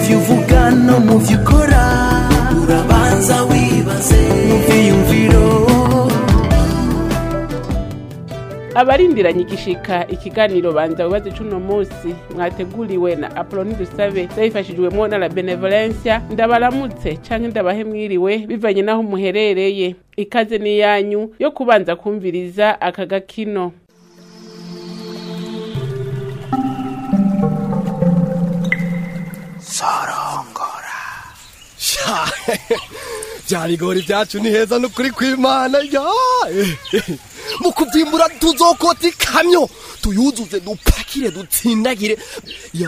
byo uvuga no mu byo ukora urabanza wibaze mu byiyumviro abarindiranye igishika ikiganiro banza wibaze cuno musi mwateguriwe na apoloni dusabe zabifashijwemwo na la benevolencia ndabaramutse canke ndabahe mwiriwe bivanye n'aho muherereye ikaze ni yanyu yo kubanza kumviriza aka gakino Sha, vya bigori vyacu ni heza nukuri kw'imana ya eh, eh. mu kuvyimbura tuzokota ikamyo tuyuzuze dupakire dutsindagire ya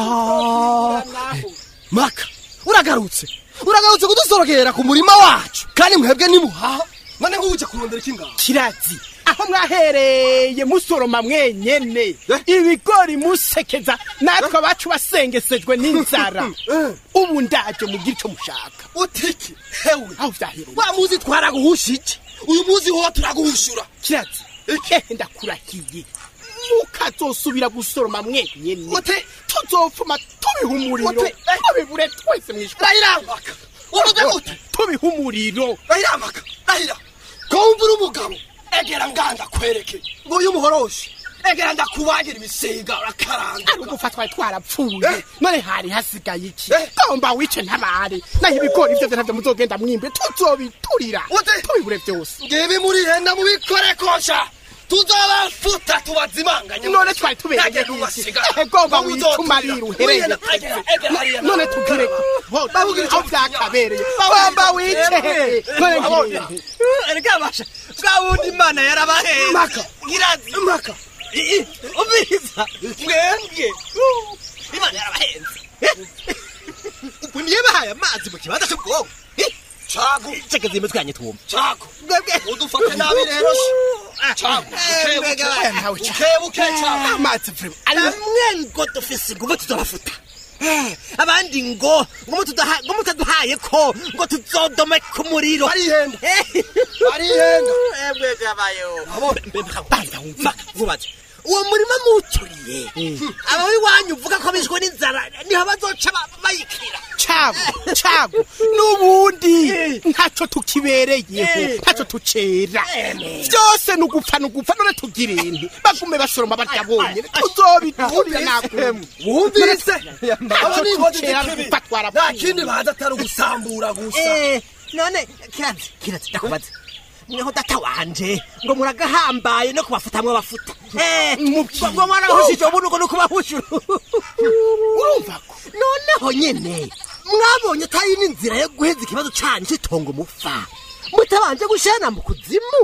Eh, maka uragarutse uragarutse kudusorokera ku murima wacu kandi mwebwe nimuhaha none nk'uje kurondera iki ngaho kirazi aho mwahereye musoroma mwenyene ibigori musekeza natwe abacu basengesejwe n'inzara ubu ndaje mugira ico mushaka utiki hewe aho vyahereye wa muzi twaraguhushije uyu muzi ho turaguhushura kirazi ehe ndakurahiye mukazosubira gusoroma mwenyene Ute- tuzopfuma tubiha umuriro Ute- tubibure twese mwishwa rayiramaka uvuze gute tubiha umuriro rayiramaka rahira ko wumva uri umugabo egera nganda kwereke ngo uyu muhoroshi egera ndakubagira ibisiga urakaranga ari ugufa twari twarapfuye Eh. none hari hasigaye iki Eh. gomba wice ntabare naho ibigori ivyo ntavyo muzogenda mwimbe tuzobiturira Ute- tubibure vyose ngibi muri henda mubikore kosha tuzobafuta tubazimanganye none twari tubereye Nage iki? kubasiga. Eh, gomba Ngo wicuma uzoturira. rira uhereye Wihena, egera, egera hariya. none tugire Babugire aho ico vyakabereye gomba wice none ngire erega basha bwa wundi imana yarabaheza Maka. ngirazi maka umviriza mwembwe imana yarabaheza ubu niyo bahaye amazi mu kibanza cy'ubwonko cago cekeza imitwe yanyu twumva cago mwebwe udufate nabi rero cago Eh, mbega bukebuke nawe bukebuke cago amazi vrema amwe ngo dufise ingufu tuzobafuta Eh, abandi ngo ngo mutudaha- ngo mutaduhaye ko ngo tuzodome ku muriro barihenda Eh, barihenda mwebwe abayo Abo- banza wumva vubaze uwo murima muwuturiye aba iwanyu uvuga ko bishwe n'inzara niho bazoca ba- bayikira cago cago n'ubundi ntaco tukibereyeho Eh. ntaco tucera Ene. vyose ni ugupfa ni ugupfa none tugira inti bagume basoroma barya bonyene tuzobiturira nakumwe wumvise abo ni inkozi tucera z'ikibi gupfa nta twarapfuye kindi baza atari ugusambura gusa Eh, none kirazi kirazi ndakubaza mweho data wanje ngo muragahambaye no kubafutamwe abafuta Eh, Mubwire. ngo mwaragahushije ubu nuko nuko bahushura urumva ko noneho nyene mwabonye atari n'inzira yo guheza ikibazo canyu c'itongo mupfa mutabanje gushana mu kuzimu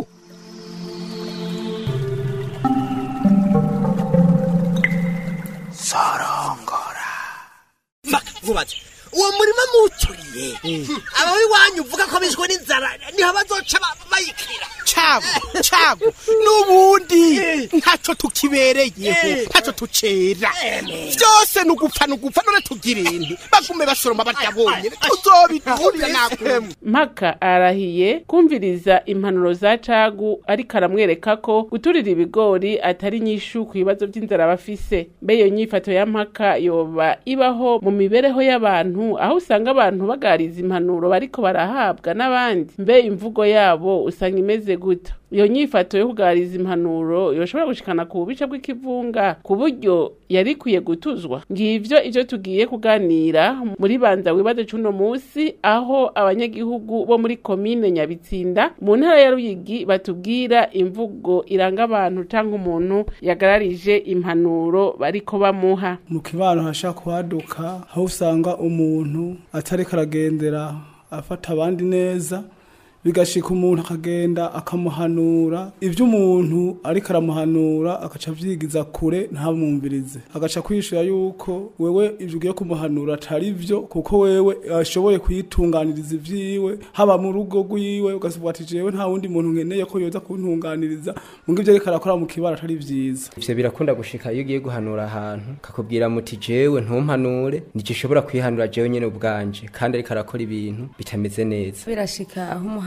Maka, vubaze uwo murima muwuturiye aba iwanyu uvuga ko bishwe n'inzara niho bazoca ba- bayikira cago cago n'ubundi ntaco tukibereyeho ntaco tucera vyose ni ugupfa ni ugupfa none tugira inti bagume basoroma barya bonyene tuzobiturira nakumwe mpaka arahiye kumviriza impanuro za cagu ariko aramwereka ko guturira ibigori atari nyishu ku bibazo vy'inzara bafise mbe iyo nyifato ya mpaka yoba ibaho mu mibereho y'abantu aho usanga abantu bagariza impanuro bariko barahabwa n'abandi mbe imvugo yabo usanga imeze guta iyo nyifato yo kugariza impanuro yoshobora gushikana ku bubisha bw'ikivunga ku buryo yari ikwiye gutuzwa ngivyo ivyo tugiye kuganira muri banza wibaze cuno musi aho abanyagihugu bo muri komine nyabitsinda mu ntara ya ruyigi batubwira imvugo iranga abantu canke umuntu yagararije impanuro bariko bamuha mu kibano hashaka kuhaduka aho usanga umuntu atariko aragendera afata abandi neza bigashika umuntu akagenda akamuhanura ibyo umuntu ariko aramuhanura agaca avyigiza kure ntamwumvirize agaca kwishura yuko wewe ivyo ugiye kumuhanura atari vyo kuko wewe ashoboye kuyitunganiriza ivyiwe haba mu rugo rwiwe ugasubwa ati jewe nta wundi muntu nkeneye ko yoza kuntunganiriza mu ivyo ariko arakora mu kibara atari vyiza ivyo birakunda gushika iyo ugiye guhanura ahantu kakubwira muti jewe ntumpanure nigishobora kwihanura jewe nyene ubwanje kandi ariko arakora ibintu bitameze neza birashika aho umuhanura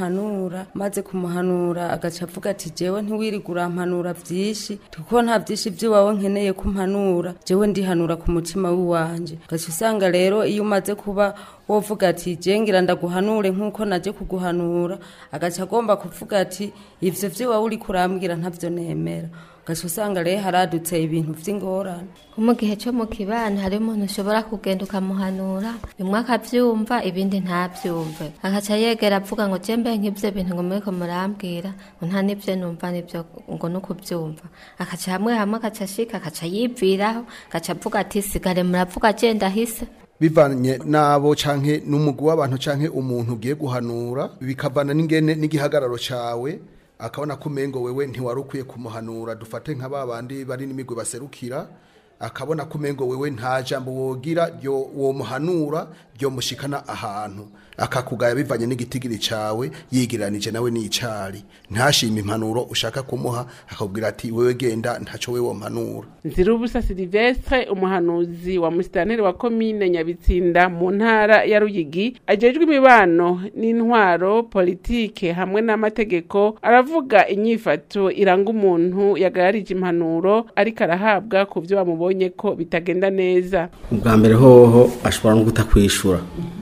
muhanura maze kumuhanura agaca avuga ati jewe ntiwirige urampanura vyinshi kuko nta vyinshi vy'iwawe nkeneye kumpanura jewe ndihanura ku mutima w'iwanje ugaca usanga rero iyo umaze kuba wovuga ati je ngira ndaguhanure nk'uko naje kuguhanura agaca agomba kuvuga ati ivyo vy'iwawe uriko urambwira ntavyo nemera ugaca usanga rero haradutse ibintu vy'ingorane mu gihe cyo mu kibano hari umuntu ushobora kugenda ukamuhanura bimwe akavyumva ibindi ntavyumve agaca yegera avuga ngo je mbe nk'ivyo bintu ngo muriko murambwira ngo nta n'ivyo numva n'ivyo ngo nukuvyumva akaca hamwe hamwe agaca ashika agaca yiviraho agaca avuga ati sigare muravuga je ndahise bivanye nabo canke n'umugwi w'abantu canke umuntu ugiye guhanura bikavana n'ingene n'igihagararo cawe akabona ko umengo wewe ntiwari ukwiye kumuhanura dufate nka ba bandi bari n'imigwi baserukira akabona ko umengo wewe nta jambo wogira ryo womuhanura ryo mushikana ahantu akakugaya bivanye n'igitigiri cawe yigiranije nawe n'icari ntashima impanuro ushaka kumuha akakubwira ati wewe genda ntaco wewe wompanura Nzirubusa Silvestre umuhanuzi wa musitanteri wa komine Nyabitsinda mu ntara ya Ruyigi ajejwe imibano n'intwaro politike hamwe n'amategeko aravuga inyifato iranga umuntu yagararije impanuro ariko arahabwa ku byo bamubonye ko bitagenda neza ubwa mbere hoho ashobora no kutakwishura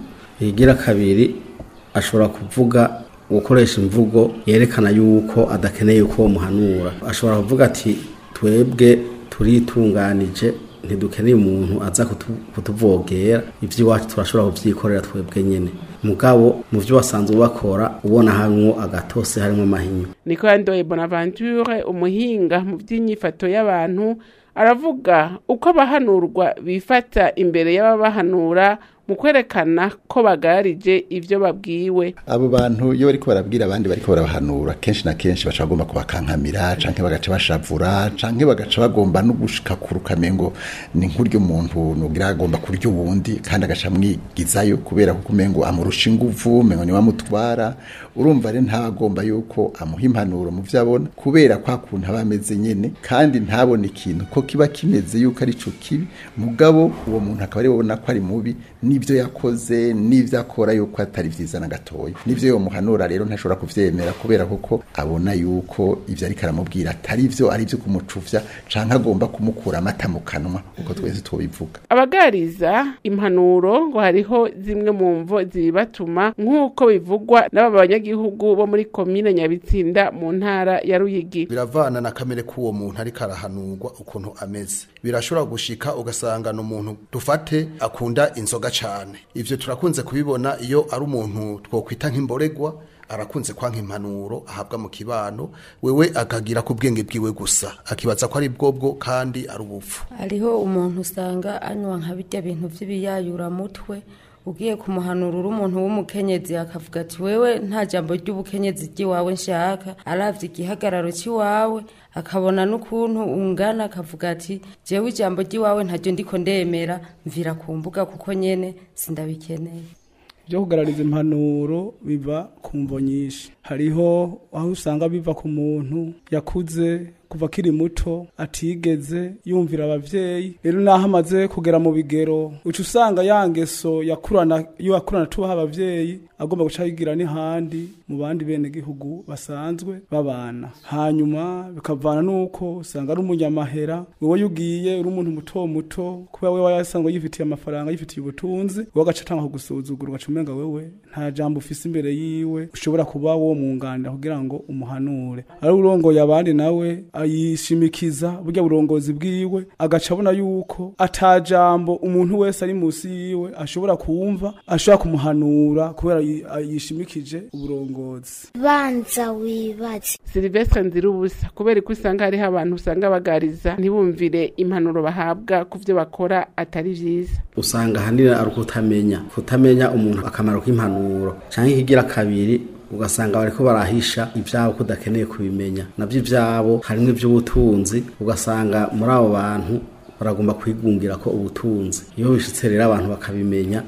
igira kabiri ashobora kuvuga gukoresha imvugo yerekana yuko adakeneye uko muhanura ashobora kuvuga ati twebwe turitunganije ntidukeneye umuntu aza kutu- kutuvogera iby'iwacu turashobora kubyikorera twebwe nyine mugabo mu byo wasanzwe bakora ubona harimwo agatose harimo amahinyu niko yandoye bonaventure umuhinga mu by'inyifato y'abantu aravuga uko abahanurwa bifata imbere y'ababahanura mu kwerekana ko bagararije ibyo babwiwe abo bantu iyo bariko barabwira abandi bariko barabahanura kenshi na kenshi baca bagomba kubakankamira canke bagaca bashavura canke bagaca bagomba no gushika kurukame ngo ni nk'uryo muntu nugira agomba kurya uwundi kandi agaca amwigizayo kubera kuko umengo amurusha inguvu umengo ni wamutwara urumva rero ntagomba yuko amuha impanuro mu vyo abona kubera kwa kuntu aba ameze nyene kandi ntabone ikintu ko kiba kimeze yuko ari co kibi mugabo uwo muntu akaba ari babona ko ari mubi n'ivyo yakoze n'ivyo akora yuko atari vyiza na gatoya n'ivyo yomuhanura rero ntashobora kuvyemera kubera kuko abona yuko ivyo ariko aramubwira atari vyo ari vyo kumucuvya canke agomba kumukura amata mu kanwa uko twese tubivuga abagariza impanuro ngo hariho zimwe mu mvo zibatuma nk'uko bivugwa n'aba banyagihugu bo muri komine nyabitsinda mu ntara ya ruyigi biravana na kamere k'uwo muntu ariko arahanurwa ukuntu ameze birashobora gushika ugasanga ni umuntu dufate akunda inzoga cane ivyo turakunze kubibona iyo ari umuntu twokwita nk'imboregwa arakunze kwanka impanuro ahabwa mu kibano wewe akagira ku bwenge bwiwe gusa akibaza ko ari bwobwo kandi ari ubupfu hariho umuntu usanga anywa nka birya bintu by'ibiyayuramutwe ugiye kumuhanura uri umuntu w'umukenyezi akavuga ati wewe nta jambo ry'ubukenyezi ry'iwawe nshaka aravye igihagararo cy'iwawe akabona n'ukuntu ungana akavuga ati jewe ijambo ry'iwawe ntaryo ndiko ndemera mvira ku mbuga kuko nyene sindabikeneye byo kugarariza impanuro biva ku mvo nyinshi hariho aho usanga biva ku muntu yakuze kuva akiri muto atigeze yumvira abavyeyi rero naho amaze kugera mu bigero uca usanga ya ngeso yakurana iyo yakurana tubaha abavyeyi agomba guca yigira n'ahandi mu bandi bene gihugu basanzwe babana hanyuma bikavana nuko usanga ari umunyamahera wewe yugiye uri umuntu muto muto kubera wewe yasanzwe yifitiye amafaranga yifitiye ubutunzi wewe agaca atanga kugusuzugura ugaca umenga wewe nta jambo ufise imbere yiwe ushobora kuba wo munganira kugira ngo umuhanure ari urongoye abandi nawe ayishimikiza burya burongozi bwiwe agaca abona yuko ata jambo umuntu wese ari musi yiwe ashobora kumva ashobora kumuhanura kubera yi- yishimikije uburongozi banza wibaze silvestre nzirubusa kubera ko usanga hariho abantu usanga bagariza ntibumvire impanuro bahabwa ku byo bakora atari vyiza usanga ahanini ari ukutamenya kutamenya umuntu akamaro k'impanuro cyangwa ikigira kabiri ugasanga bariko barahisha ivyabo kudakeneye kubimenya navyo ivyabo harimwo ivy'ubutunzi ugasanga muri abo bantu baragomba kwigungira ko ubutunzi iyo bishitse rero abantu bakabimenya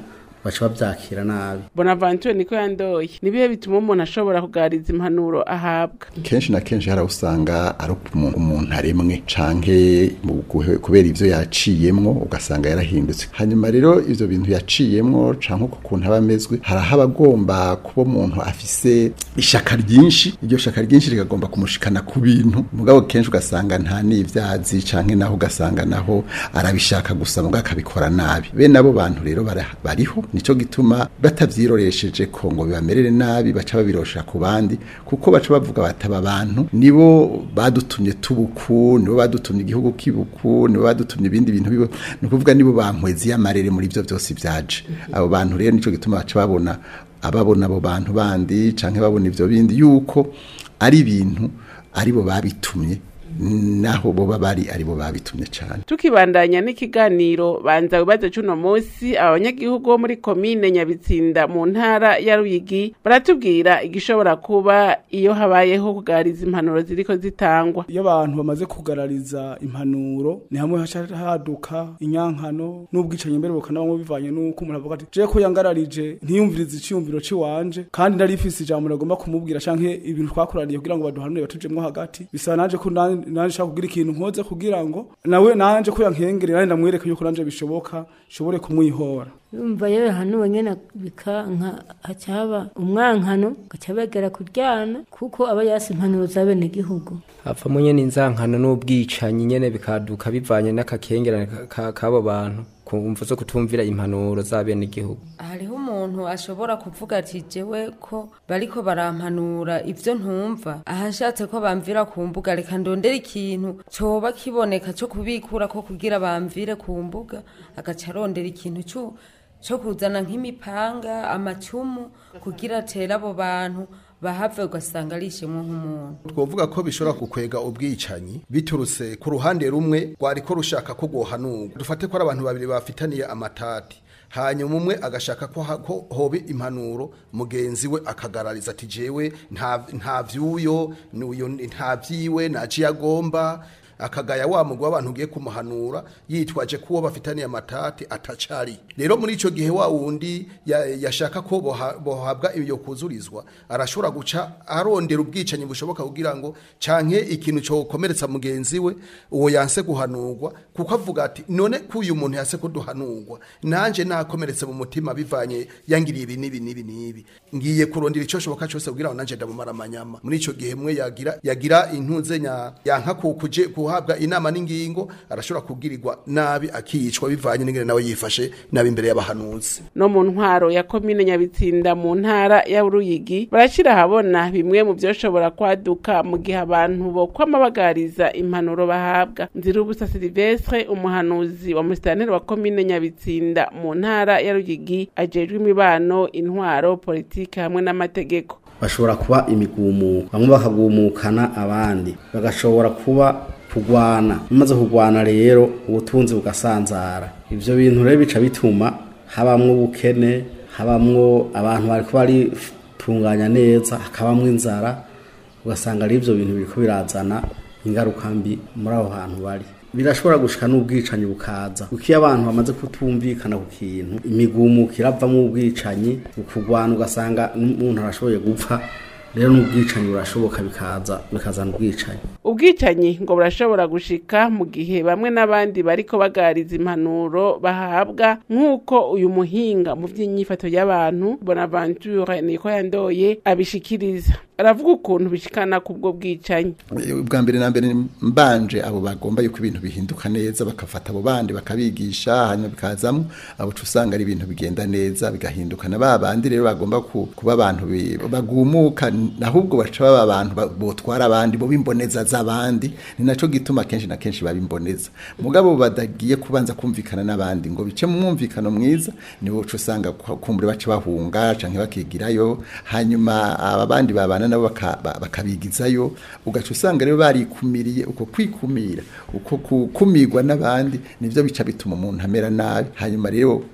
baca bavyakira nabi bonaventure niko yandoye nibihe bituma umuntu ashobora kugariza impanuro ahabwa kenshi na kenshi hari aho usanga ari umuntu umuntu aremwe canke mu guhe- kubera ivyo yaciyemwo ugasanga yarahindutse hanyuma rero ivyo bintu yaciyemwo canke uko kuntu aba amezwe hari aho aba agomba kuba umuntu afise ishaka ryinshi iryo shaka ryinshi rigagomba kumushikana ku bintu mugabo kenshi ugasanga nta n'ivyazi canke naho ugasanga naho arabishaka gusa mugabo akabikora nabi bene abo bantu rero bara- bariho nico gituma batavyiroresheje ko ngo bibamerere nabi baca babirosha ku bandi kuko baca bavuga bataba abantu nibo badutumye tubuku nibo badutumye igihugu kibuku nibo badutumye ibindi bintu bibo ni ukuvuga nibo bankwezi y'amarere muri ivyo vyose vyaje abo bantu rero nico gituma baca babona ababona abo bantu bandi canke babona ivyo bindi yuko ari ibintu aribo babitumye naho boba bari aribo babitumye cane tukibandanya n'ikiganiro banza wibaze cuno munsi abanyagihugu bo muri komine nyabitsinda mu ntara ya ruyigi baratubwira igishobora kuba iyo habayeho kugariza impanuro ziriko zitangwa iyo abantu bamaze kugarariza impanuro ni hamwe haca haduka inyankano n'ubwicanyi mbere bukanabamwo bivanye n'uko umuntu avuga ati je ko yangararije ntiyumvirize iciyumviro ciwanje kandi ndari ifise ijambo nagomba kumubwira canke ibintu twakuraniye kugira ngo baduhanure batujemwo hagati bisaba nanje ko nan- nanje nshaka kugira ikintu nkoze kugira ngo nawe nanje ko yankengerera nanje ndamwereke yuko nanje bishoboka nshobore kumwihora urumva rero hano nyene bikanka haca haba umwankano gaca begera kuryana kuko aba yasi impanuro za bene gihugu havamo nyene inzankano n'ubwicanyi nyene bikaduka bivanye n'akakengerane ka- ka- k'abo bantu ku mvu zo kutumvira impanuro za bene igihugu hariho umuntu ashobora kuvuga ati jewe ko bariko barampanura ivyo ntumva ahashatse ko bamvira ku mbuga reka ndondera ikintu coba kiboneka co kubikura ko kugira bamvire ku mbuga agaca arondera ikintu co co kuzana nk'imipanga amacumu kugira atere abo bantu bahave ugasanga arishimwe nk'umuntu twovuga ko bishobora kukwega ubwicanyi biturutse ku ruhande rumwe rwari ko rushaka ko rwohanurwa dufate ko ari abantu babiri bafitaniye amatati hanyuma umwe agashaka ko ha- ko hobe impanuro mugenzi we akagarariza ati jewe nta nta vyuyo n'uyo nta vyiwe naciye agomba akagaya wa mugwa abantu ugiye kumuhanura yitwaje kuwo bafitaniye amatati atacari rero muri ico gihe wa wundi ya- yashaka ko boha- bohabwa iyo kuzurizwa arashobora guca arondera ubwicanyi bushoboka kugira ngo canke ikintu cokomeretsa mugenzi we uwo yanse guhanurwa kuko avuga ati none ko uyu muntu yase kuduhanurwa nanje nakomeretse mu mutima bivanye yangiriye ibi n'ibi n'ibi n'ibi ngiye kurondera ico shoboka cose kugira ngo nanje ndamumara amanyama muri ico gihe mwe yagira yagira intuze nya yanka kukuje guhabwa inama n'ingingo arashobora kugirirwa nabi akiyicwa bivanye n'ingene nawe yifashe nabi imbere y'abahanuzi no mu ntwaro ya komine nyabitsinda mu ntara ya ruyigi barashira ahabona bimwe mu vyoshobora kwaduka mu gihe abantu bo kwamabagariza impanuro bahabwa nzirubusa silivestre umuhanuzi wa musitanteri wa komine nyabitsinda mu ntara ya ruyigi ajejwe imibano intwaro politike hamwe n'amategeko bashobora kuba imigumuko bamwe bakagumukana abandi bagashobora kuba kugwana bamaze kugwana rero ubutunzi bugasanzara ivyo bintu rero bica bituma habamwo ubukene habamwo abantu bariko baritunganya neza hakabamwo inzara ugasanga ari ivyo bintu biriko birazana ingaruka mbi muri aho hantu bari birashobora gushika n'ubwicanyi bukaza kuko iyo abantu bamaze kutumvikana ku kintu imigumuko iravamo ubwicanyi ukugwana ugasanga n'umuntu arashoboye gupfa rero n'ubwicanyi burashoboka bikaza bikazana ubwicanyi ubwicanyi ngo burashobora gushika mu gihe bamwe n'abandi bariko bagariza impanuro bahabwa nk'uko uyu muhinga mu vy'inyifato y'abantu bonaventure niko yandoye abishikiriza aravuga ukuntu bishikana kubwo bwicanyi ubwa mbere na mbere mbanje abo bagomba yuko ibintu bihinduka neza bakafata abo bandi bakabigisha hanyuma bikazamo abo uca usanga ari ibintu bigenda neza bigahinduka na ba bandi rero bagomba ku- kuba abantu bi- bagumuka ahubwo baca baba abantu ba- botwara abandi bo bimboneza z'abandi ni naco gituma kenshi na kenshi babimboneza mugabo badagiye kubanza kumvikana n'abandi ngo bice mu mwumvikano mwiza niwo uca usanga kwa- kumbure baca bahunga canke bakigirayo hanyuma aba bandi babana nabo baka- ba- bakabigizayo ugaca usanga rero barikumiriye uko kwikumira uko kukumirwa n'abandi nivyo bica bituma umuntu amera nabi hanyuma rero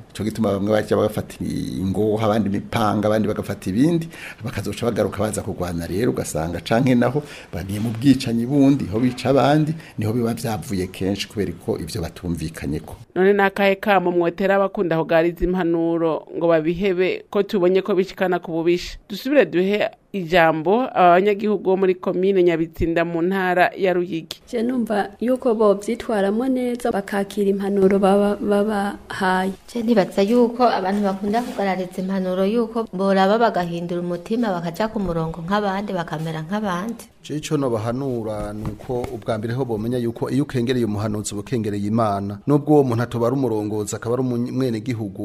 cyo gituma bamwe bajya bagafata ingoho abandi imipanga abandi bagafata ibindi bakazoca bagaruka baza kurwana rero ugasanga canke naho bagiye mu bwicanyi bundi ho bica abandi niho biba vyavuye kenshi kubera ko ivyo batumvikanyeko none nakahe kamo mwotera abakunda kugariza impanuro ngo babihebe ko tubonye ko bishikana ku bubisha dusubire duhe ijambo abanyagihugu bo muri komine nyabitsinda mu ntara ya ruyigi je numva yuko bovyitwaramo neza bakakira impanuro baba babahaye je ntibaza yuko abantu bakunda kugarariza impanuro yuko boraba bagahindura umutima bakaja ku murongo nk'abandi bakamera nk'abandi je ico no bahanura nuko ubwa mbere ho bomenya yuko iyo ukengereye umuhanuzi ubukengereye imana nubwo uwo muntu atobara umurongozi akaba ari umwene gihugu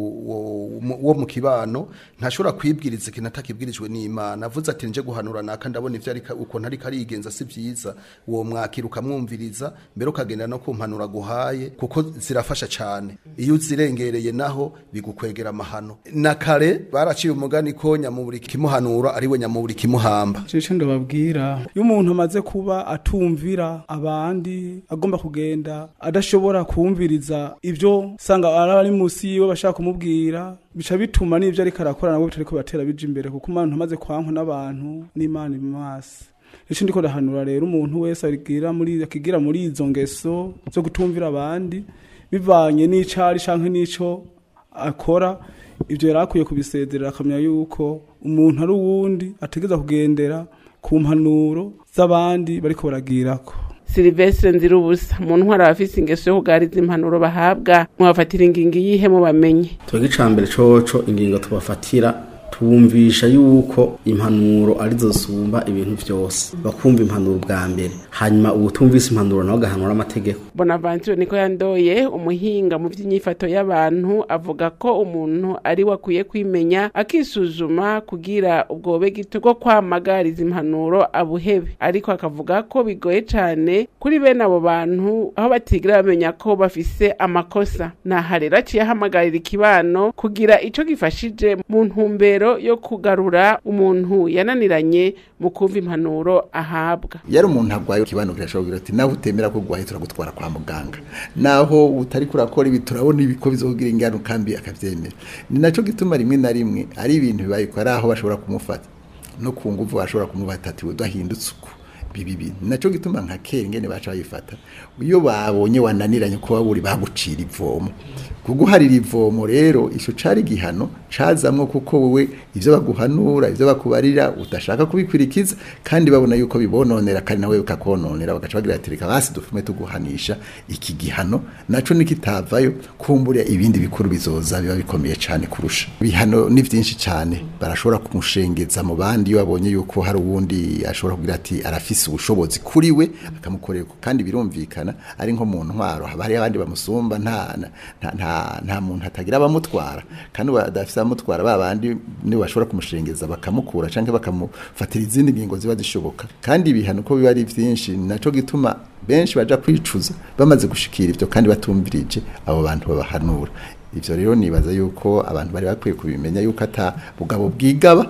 wo mu kibano ntashobora kwibwiriza ikintu atakibwirijwe n'imana avuze ati nje guhanura naka ndabona ivyo ariko ukuntu ariko arigenza si vyiza uwo mwakira ukamwumviriza mbere ukagenda no kumpanura guhaye kuko zirafasha cane iyo uzirengereye naho bigukwegera amahano na kare baraciye umugani ko nyamuburi kimuhanura ariwe nyamuburi kimuhamba cico ndababwira iyo umuntu amaze kuba atumvira abandi agomba kugenda adashobora kumviriza ivyo sanga ari musi yiwe bashaka kumubwira bica bituma n'ivyo ariko arakora nabwo bitariko batera bija imbere kuko umuntu amaze kwankwa n'abantu n'imana imasi ico ndiko ndahanura rero umuntu wese agira muri akigira muri izo ngeso zo gutumvira abandi bivanye n'icari canke n'ico akora ivyo yari akwiye kubisezerera akamenya yuko umuntu ari uwundi ategeza kugendera ku mpanuro z'abandi bariko baragirako silivestre nzirubusa mu ntwara abafise ingeso yo kugariza impanuro bahabwa mwabafatira ingingo iyihe mu bamenye twebwe icambere coco ingingo tubafatira tubumvisha yuko impanuro arizo zisumba ibintu vyose bakumva impanuro bwa mbere hanyuma ubutumvise impanuro nawe agahanura amategeko bonaventure niko yandoye umuhinga mu vy'inyifato y'abantu avuga ko umuntu ari we akwiye kwimenya akisuzuma kugira ubwobe gito bwo kwamagariza impanuro abuhebe ariko akavuga ko bigoye cane kuri bene abo bantu aho batigira bamenya ko bafise amakosa naha rero aciye ahamagarira ikibano kugira ico gifashije mu ntumbero yo kugarura umuntu yananiranye mu kumva impanuro ahabwa yari umuntu arwaye ikibano kirashobora ati nawe utemera ko urwaye turagutwara kwa muganga naho utari kurakora ibi turabona ibiko bizogira ingano kambi akavyemera ni naco gituma rimwe na rimwe ari ibintu bibaye ko ari aho bashobora kumufata no ku nguvu bashobora kumubata ati udahindutse uko bibi bintu naco gituma nka kera ingene baca bayifata iyo babonye wananiranye kuba buri bagucira ivomo kuguharira ivomo rero ico cari gihano cazamwo kuko wewe ivyo baguhanura ivyo bakubarira udashaka kubikwirikiza kandi babona yuko bibononera kandi nawe bikakononera bagaca bagira ati reka basi dufume tuguhanisha iki gihano naco nikitavayo kumbura ibindi bikuru bizoza biba bikomeye cane kurusha bihano ni vyinshi cane barashobora kumushengeza mu bandi iyo babonye yuko hari uwundi ashobora kugira ati arafise ubushobozi kuri we akamukorera kandi birumvikana ari nko mu ntwaro haba hari abandi bamusumba nta nta nta nta muntu atagira abamutwara kandi badafite abamutwara ba bandi nibo bashobora kumushengeza bakamukura canke bakamufatira izindi ngingo ziba zishoboka kandi ibihano ko biba ari vyinshi naco gituma benshi baja kwicuza bamaze gushikira ivyo kandi batumvirije abo bantu babahanura ivyo rero nibaza yuko abantu bari bakwiye kubimenya yuko ata bugabo bwigaba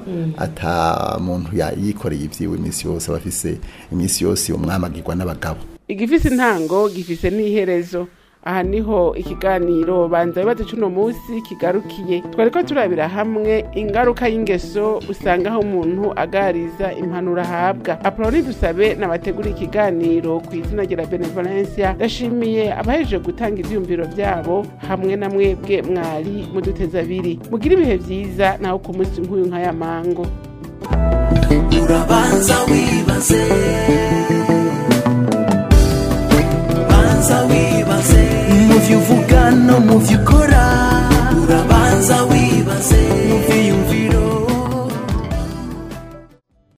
ata muntu yikoreye ivyiwe iminsi yose abafise iminsi yose umwamagirwa n'abagabo igifise intango gifise n'iherezo aha niho ikiganiro banza bibazo cy'uno munsi kigarukiye twari ko turabira hamwe ingaruka y'ingeso usanga aho umuntu agariza impanuro ahabwa apoloni dusabe n'abategura ikiganiro ku izina rya benevolencia ndashimiye abahejeje gutanga ibyiyumviro byabo hamwe na mwebwe mwari muduteza abiri mugire ibihe byiza naho ku munsi nk'uyu nk'aya mango urabanza wibaze